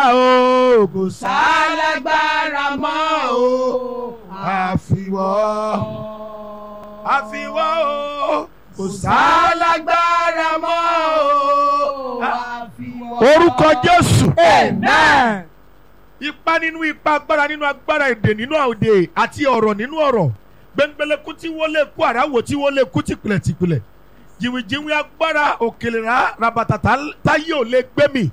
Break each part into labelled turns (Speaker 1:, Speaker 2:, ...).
Speaker 1: o kò
Speaker 2: sálágbára mọ́ o.
Speaker 1: àfiwọ́ àfiwọ́ o kò
Speaker 2: sálágbára mọ́ o.
Speaker 1: orúkọ Jésù
Speaker 2: Amen.
Speaker 1: ipa nínú ipa agbára nínú agbára èdè nínú òde àti ọ̀rọ̀ nínú ọ̀rọ̀ gbẹngbẹlẹ́kú tí wọ́n lè kú àráwò tí wọ́n lè kú tìpìlẹ̀ tìpìlẹ̀ jìwìjìwì agbára òkèlèrà rabata tá- táyé ò lè gbé mi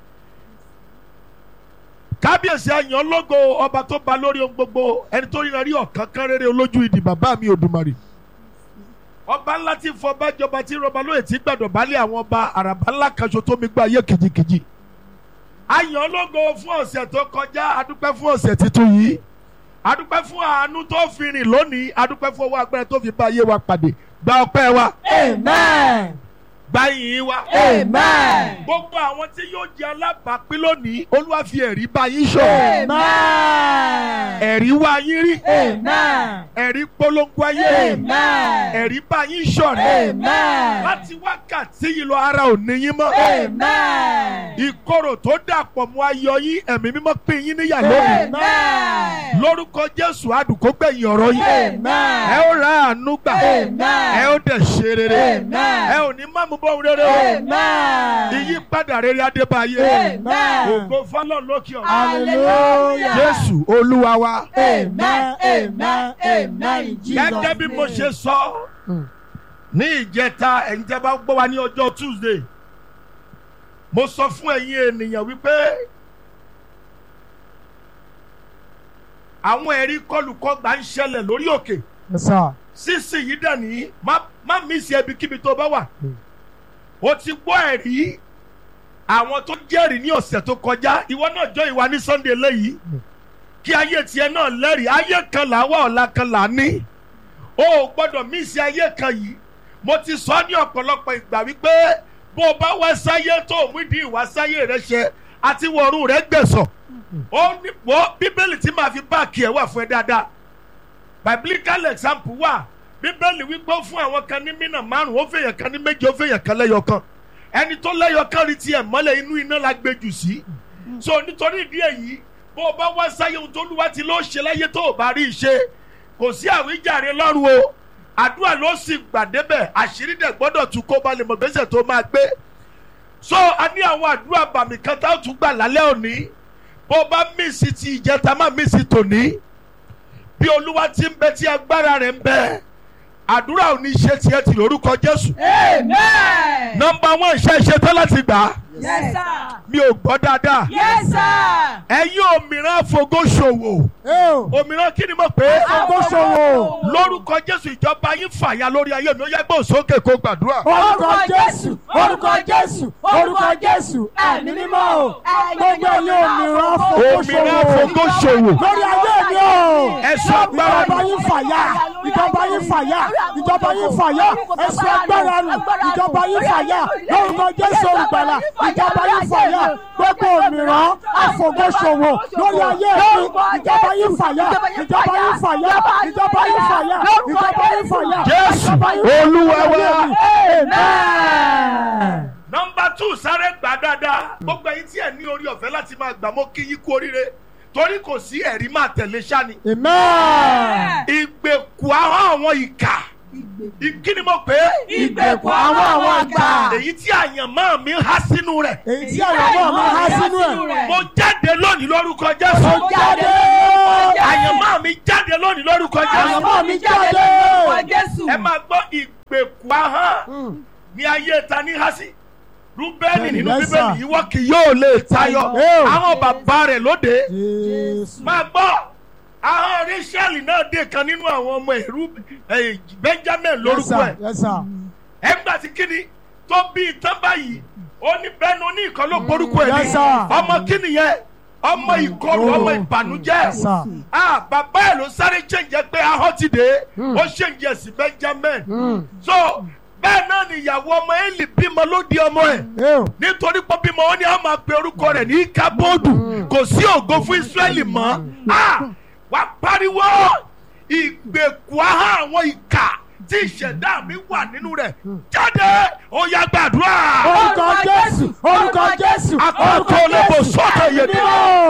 Speaker 1: kábíyèsí àyàn lógo ọba tó ba lórí ohun gbogbo ẹni tó ríran rí ọ̀kan kan rere olójú ìdì bàbá mi Òdùmarè ọba ńlá tí fọba jọba tí rọba lóye tí gbàdọ̀ balẹ̀ àwọn ọba àràbá ńlá kan ṣo tó mi gbọ́ ayé kìjikìji àyàn lógo fún ọ̀sẹ̀ tó kọjá adúpẹ́ fún ọ̀sẹ̀ tuntun yìí adúpẹ́ fún àánú tó fi rìn lónìí adúpẹ́ fún ọwọ́ agbára tó fi bá ayé wa pàdé gba ọpẹ́ wa
Speaker 2: Amen.
Speaker 1: gba ìyìn wa
Speaker 2: Amen.
Speaker 1: gbogbo àwọn tí yóò jẹ alábàápín lónìí olúwa fi ẹ̀rí bá yín sọ
Speaker 2: Amen.
Speaker 1: ẹ̀rí wá yín rí
Speaker 2: Amen.
Speaker 1: ẹ̀rí polongo ayé
Speaker 2: Amen.
Speaker 1: ẹ̀rí bá yín ṣọ̀rẹ́
Speaker 2: Amen.
Speaker 1: láti wákàtí yìí lọ ara ò ní yín mọ́
Speaker 2: Amen.
Speaker 1: ìkorò tó dàpọ̀ mọ́ ayọ̀ yín ẹ̀mí mímọ́ pín yín níyà lónìí
Speaker 2: Amen.
Speaker 1: lórúkọ jésù àdùkó gbẹ̀yìn ọ̀rọ̀ yín ẹ
Speaker 2: Amen.
Speaker 1: ó ra àánú gbà
Speaker 2: Amen.
Speaker 1: ẹ ó dẹ̀ ṣe rere
Speaker 2: Amen.
Speaker 1: ẹ ò ní má mú bóun rere o
Speaker 2: Amen.
Speaker 1: ìyípadà rere adébáyé
Speaker 2: Amen.
Speaker 1: ògo fọlọ́n lókè ọ̀run
Speaker 2: Hallelujah.
Speaker 1: jésù olúwa wa
Speaker 2: Amen. Amen. Amen. In Jesus'
Speaker 1: gẹ́gẹ́ bí mo
Speaker 2: name.
Speaker 1: ṣe sọ ní ìjẹta ẹ̀yin tẹ́ bá gbọ́ wa ní ọjọ́ tuesday mo sọ fún ẹ̀yin ènìyàn wípé àwọn ẹ̀rí kọlùkọgbà ń ṣẹlẹ̀ lórí òkè
Speaker 3: Yes, sir.
Speaker 1: sísì yìí dẹ̀ ní má má mísì ẹbí kíbi tó bá wà o ti gbọ́ ẹ̀rí àwọn tó jẹ́rìí ní ọ̀sẹ̀ tó kọjá ìwọ náà jọ ìwà ní sunday lẹ́yìí kí ayé tiẹ̀ náà lẹ́rìí ayé kan là wá ọ̀la kan là ní o ò gbọ́dọ̀ mísì ayé kan yìí mo ti sọ ní ọ̀pọ̀lọpọ̀ ìgbà wípé bó o bá wá sáyé tó o mú ìdí ìwà sáyé rẹ ṣe àti wọ̀ọ̀rùn rẹ gbẹ̀sọ̀ ó ní wọ́ bíbélì tí màá fi báàkì ẹ̀ wà fún ẹ dáadáa biblical example wà bíbélì wípé ó fún àwọn kan ní mínà márùn ó fèèyàn kan ní méje ó fèèyàn kan lẹ́yọ kan ẹni tó lẹ́yọ kan rí tiẹ̀ mọ́lẹ̀ inú iná la gbé jù sí so nítorí ìdí èyí bó o bá wá sáyé ohun tó lúwa ti ló ṣe láyé tó o bá rí i ṣe kò sí àwíjàre lọ́rùn o àdúrà ló sì gbàdébẹ̀ àṣírí dẹ̀ gbọ́dọ̀ tún kó balẹ̀ mọ̀ gbèsè tó máa gbé so a ní àwọn àdúrà bàmí kan tá a tún gbà lálẹ́ òní bó o bá mísì ti ìjẹta má mísì tòní bí olúwa ti ń bẹ tí agbára rẹ̀ ń bẹ àdúrà ò ní ṣe tiẹ̀ tì lórúkọ jésù
Speaker 2: Amen.
Speaker 1: nọmba wọn ṣe ṣe tán láti gbà á
Speaker 2: Yes, sir.
Speaker 1: mi ò gbọ́ dáadáa
Speaker 2: Yes, sir.
Speaker 1: ẹ̀yin òmìrán fògóṣòwò
Speaker 3: Eo.
Speaker 1: òmìrán kí ni mo pè é
Speaker 3: Àgọ́ṣòwò.
Speaker 1: lórúkọ jésù ìjọba yín fàya lórí ayé mi ó yẹ gbọ́n sókè kó gbàdúrà.
Speaker 3: Orúkọ Jésù. Orúkọ Jésù. Orúkọ Jésù. Ẹ̀mí mímọ́ o. Gbogbo ẹ̀yin òmìrán
Speaker 1: òmìrán
Speaker 3: fòkóṣòwò.
Speaker 1: fògóṣòwò
Speaker 3: Lórí ayé mi o.
Speaker 1: ẹ̀sùn agbára
Speaker 3: Ìjọba yín fàyà. Ìjọba yín fàyà. Ìjọba yín fàyà. Ẹ̀sùn agbára nù. Ìjọba yín fàyà. Lórúkọ Jésù olùgbàlà. Ìjọba yín fàyà. Gbogbo òmìrán àfògóṣòwò. Lórí ayé mi. Ìjọba yín fàyà. Ìjọba yín fàyà. Ìjọba yín fàyà. Ìjọba yín fàyà.
Speaker 1: Jésù,
Speaker 3: Ìjọba yín fàyà.
Speaker 1: Olúwa wa.
Speaker 3: Amen.
Speaker 1: nọmba tù sáré gbà dáadáa gbogbo ẹ̀yin tí ẹ ní orí ọ̀fẹ́ láti máa gbà mọ́ kí yín kú oríire torí kò sí ẹ̀rí máa tẹ̀lé sani.
Speaker 3: Amen.
Speaker 1: ìgbèkù ahọ́n àwọn ìkà kí ni mo pè é.
Speaker 2: Ìgbèkùn àwọn àwọn àgbà.
Speaker 1: èyí tí àyànmọ́ mi há sínú rẹ̀.
Speaker 3: èyí tí àyànmọ́ mi há sínú ẹ̀.
Speaker 1: mo jáde lónìí lórúkọ
Speaker 3: Mo
Speaker 1: jésù.
Speaker 3: jáde.
Speaker 1: àyànmọ́ mi jáde lónìí lórúkọ jésù.
Speaker 3: Àyànmọ́ mi jáde.
Speaker 1: ẹ máa gbọ́ ìgbèkù ahọ́n ní ayé ta ní há sí. rúbẹ́nì nínú
Speaker 3: Yes, sir.
Speaker 1: bíbélì ìwọ kì yóò lè tayọ
Speaker 3: Yes.
Speaker 1: àwọn bàbá rẹ̀ lóde.
Speaker 3: Jésù.
Speaker 1: máa gbọ́ ahọ́n rachel náà dé kan nínú àwọn ọmọ ẹ̀rú eh, benjamin
Speaker 3: Yes,
Speaker 1: lórúkọ ẹ̀.
Speaker 3: sir. Yes, sir.
Speaker 1: ẹgbà tí kíni tó bí ìtàn báyìí ó ní bẹ́ẹ̀ni ó ní ìkan ló porúkọ ẹ̀ ní
Speaker 3: Yes, sir.
Speaker 1: ọmọ kíni yẹn ọmọ ìkọlù ọmọ ìbànújẹ́
Speaker 3: Yes, sir.
Speaker 1: ah bàbá ẹ̀ ló sáré ṣèǹjẹ́ pé ahọ́n ti dé ó ṣèǹjẹ́ sí benjamin
Speaker 3: Mm.
Speaker 1: so bẹ́ẹ̀ náà ni ìyàwó ọmọ eli bímọ ló di ọmọ ẹ̀
Speaker 3: Eo.
Speaker 1: nítorí pé bímọ ó ní a máa pe orúkọ rẹ̀ ní kábọ́ọ̀dù kò sí ògo fún israẹli mọ́ ah wàá pariwo ìgbèkùn ahọ́n àwọn ìkà tí ìṣẹ̀dá mi wà nínú rẹ̀ jáde ó yá gbàdúrà.
Speaker 3: Orúkọ Jésù. Orúkọ Jésù.
Speaker 1: Akọ́kọ́ olóko sọ́kè yèdè.
Speaker 3: Mímọ́.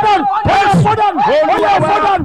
Speaker 3: fọ́dọ̀nù ó yẹ fọ́dọ̀nù ó yẹ fọ́dọ̀nù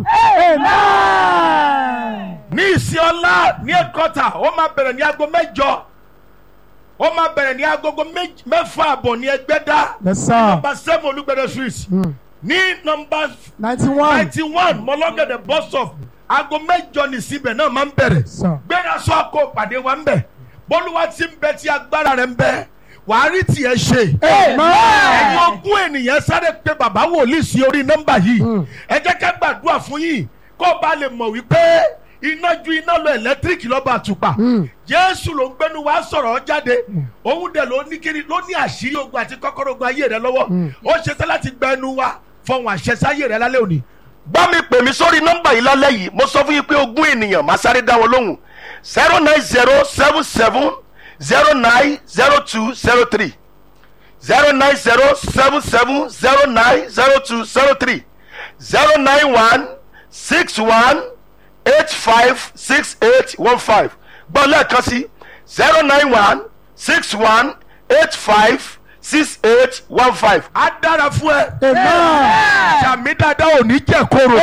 Speaker 3: amen.
Speaker 1: ní ìsìn ọlá ní ẹ̀kọ́ta ó máa bẹ̀rẹ̀ ní aago mẹ́jọ ó máa bẹ̀rẹ̀ ní agogo méjì- mẹ́fà àbọ̀ ní ẹgbẹ́dá
Speaker 3: yes sir
Speaker 1: nọmba seven olúgbẹ̀dẹ street ní nọmba
Speaker 3: ninety one
Speaker 1: ninety one mọ́lọ́gẹ̀dẹ̀ bus stop aago mẹ́jọ ní síbẹ̀ náà máa ń bẹ̀rẹ̀
Speaker 3: sir
Speaker 1: gbéra sọ àkó pàdé wa ń bẹ̀ bólúwa ti ń bẹ tí agbára rẹ̀ ń bẹ wàá rí tiẹ̀ ṣe ẹ̀yin
Speaker 3: amen
Speaker 1: ogún ènìyàn sáré pé bàbá wòlíì sí orí nọ́mbà yìí ẹ jẹ́ ká gbàdúrà fún yín kó o bá lè mọ̀ wípé iná ju iná lọ ẹ̀lẹ́tíríkì lọ́ba àtùpà jésù ló ń gbẹ́nu wá sọ̀rọ̀ jáde òun dẹ̀ ló ní kiri ló ní àṣírí ogun àti kọ́kọ́rọ́ ogun ayé rẹ lọ́wọ́ ó ṣe tán láti gbẹ́nu wá fọhùn àṣẹ sáyé rẹ lálẹ́ òní.
Speaker 4: bá mi pè mí sórí nọ́mbà yìí lálẹ́ yìí mo sọ fún yín pé ogún ènìyàn máa sáré dá wọn lóhùn zero nine zero seven seven zero nine zero two zero three zero nine zero seven seven zero nine zero two zero three zero nine one six one eight five six eight one five gbọ́ lẹ́ẹ̀kan sí zero nine one six one eight five six eight one five.
Speaker 1: á dára fún ẹ
Speaker 3: amen
Speaker 1: sàmì dáadáa ò ní jẹ́ kóró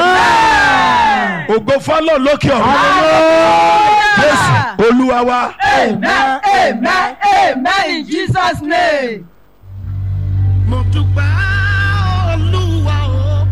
Speaker 1: ògo fọlọ́ lókè ọ̀run jésù olúwa wa.
Speaker 2: Amen, amen, amen in Jesus' name.
Speaker 5: mo dúpẹ́ olúwa o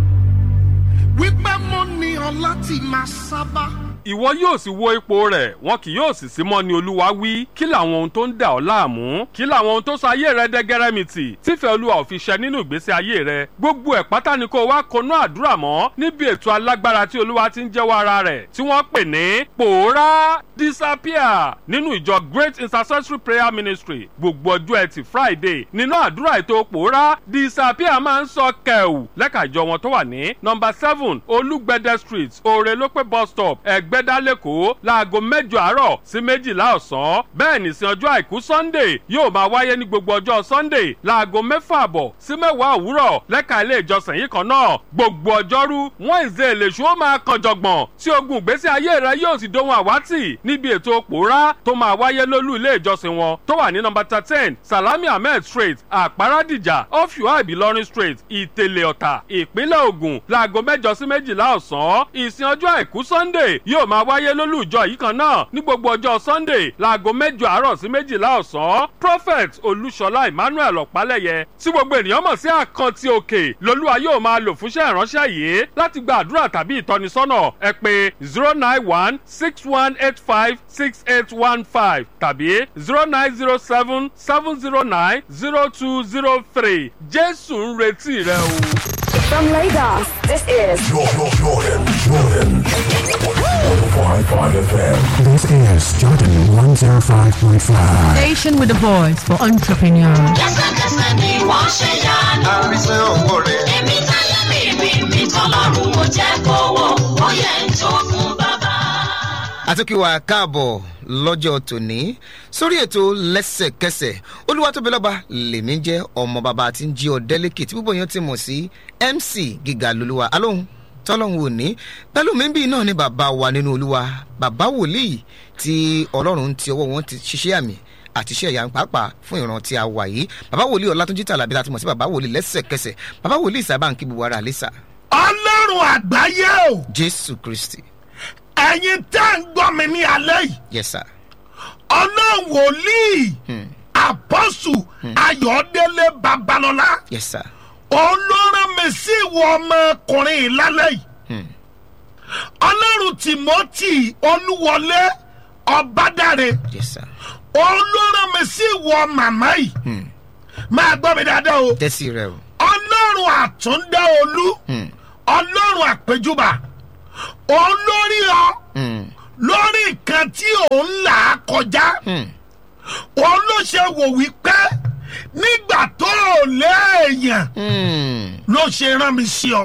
Speaker 5: wípé mo ní ọ láti máa sábà.
Speaker 6: ìwọ yóò sì wo ipò rẹ̀ wọn kì yóò sì sí mọ́ ni olúwa wí kí làwọn ohun tó ń dà ọ́ láàmú kí làwọn ohun tó sọ ayé rẹ dẹ́gẹ́rẹ́mìtì tífẹ́ olúwa ò fi ṣẹ nínú ìgbésí ayé rẹ gbogbo ẹ̀ pátá ni kó o wá konú àdúrà mọ́ níbi ètò alágbára tí olúwa ti ń jẹ́wọ́ ara rẹ̀ tí wọ́n pè ní pòórá disappear nínú ìjọ great intercessory prayer ministry gbogbo ọjọ́ ẹtì friday nínú àdúrà ètò pòórá disappear máa ń sọ kẹ̀wù lẹ́ka ìjọ wọn tó wà ní nọmba seven olúgbẹ̀dẹ street òrèlópé bus stop ẹ̀gbẹ́dá lẹ́kọ̀ọ́ láago mẹ́jọ àárọ̀ sí méjìlá ọ̀sán bẹ́ẹ̀ nìsín ọjọ́ àìkú sunday yóò máa wáyé ní gbogbo ọjọ́ sunday láago mẹ́fà àbọ̀ sí mẹ́wàá òwúrọ̀ lẹ́ka ilé ìjọsìn yìí kan náà gbogbo ọjọ́rú wednesday lèṣu ó máa kan jọ̀gbọ̀n tí ogun ìgbésí ayé rẹ yóò sì dohun àwátì níbi ètò pòórá tó máa wáyé lólú ilé ìjọsìn wọn tó wà ní nọmba thirteen salami ahmed street àpárádìjà ọ̀fíwá ìbílọ́rin street ìtẹ̀lẹ̀ ọ̀tà ìpínlẹ̀ ògùn láago mẹ́jọ sí méjìlá ọ̀sán ìsìn ọjọ́ àìkú sunday yóò máa wáyé lólú ìjọ yìí kan náà ní gbogbo ọjọ́ sunday láago mẹ́jọ àárọ̀ sí méjìlá ọ̀sán prophet olúṣọlá emmanuel ọ̀pálẹ̀yẹ tí gbogbo ènìyàn mọ̀ sí àkántì òkè lolúwa yóò máa lò fúnṣẹ́ ìránṣẹ́ yìí láti gba àdúrà tàbí ìtọ́nisọ́nà ẹ pé zero nine one six one eight five six eight one five tàbí zero nine zero seven seven zero nine zero two zero three jésù ń retí rẹ o.
Speaker 7: From Lagos, this is
Speaker 8: Jordan, Jordan, Jordan. 105.5 FM.
Speaker 9: This is Jordan 105.5.
Speaker 10: Station with a voice for entrepreneurs.
Speaker 11: lẹ́sẹ̀kẹsẹ̀ ni wọ́n ṣe yanu.
Speaker 5: àrísẹ́ òwò rẹ̀.
Speaker 11: èmi táyé mi rí mi tọ́lọ́run mo jẹ́ kówó ó yẹ ń tó fún bàbá.
Speaker 12: àtúnkìwà káàbọ̀ lọ́jọ́ tòní sórí ètò lẹ́sẹ̀kẹsẹ̀ olúwatóbilọ́ba lèmi jẹ́ ọmọ bàbá tí ń jí ọ̀dẹ́lẹ́kì tí púpọ̀ yẹn ti mọ̀ sí mc gíga lolúwa alóhùn tọ́lọ́hún ò ní pẹ̀lú mi bí náà ni bàbá wa nínú olúwa bàbá wòlíì tí ọlọ́run ti ọwọ́ wọn ti ṣiṣẹ́ àmì àti iṣẹ́ ìyá pàápàá fún ìran tí a wà yìí bàbá wòlíì ọlátúnjí tàlàbí láti mọ̀ sí bàbá wòlíì lẹ́sẹ̀kẹsẹ̀ bàbá wòlíì sábà ń kí gbogbo ara àlẹ́sà
Speaker 5: ọlọ́run àgbáyé o
Speaker 12: jésù kristi
Speaker 5: ẹ̀yin tẹ́ ń gbọ́ mi ní alẹ́ yìí
Speaker 12: yes sir
Speaker 5: ọlọ́run wòlíì àpọ́sù ayọ̀délé babalọ́lá
Speaker 12: yes sir
Speaker 5: òun ló rán mi sí ìwọ ọmọkùnrin yìí lálẹ́ yìí
Speaker 12: Hmm.
Speaker 5: ọlọ́run timothy olúwọlé ọbádàrẹ
Speaker 12: yes sir
Speaker 5: òun ló rán mi sí ìwọ màmá yìí
Speaker 12: Hmm.
Speaker 5: máa gbọ́ mi dáadáa o
Speaker 12: tẹ́sí rẹ o
Speaker 5: ọlọ́run àtúndá olú
Speaker 12: Hmm.
Speaker 5: ọlọ́run àpèjúbà òun lórí ọ
Speaker 12: Hmm.
Speaker 5: lórí nǹkan tí òun là á kọjá
Speaker 12: Hmm.
Speaker 5: òun ló ṣe wò wípé nígbà tó o léèyàn
Speaker 12: Hmm.
Speaker 5: ló ṣe rán mi sí ọ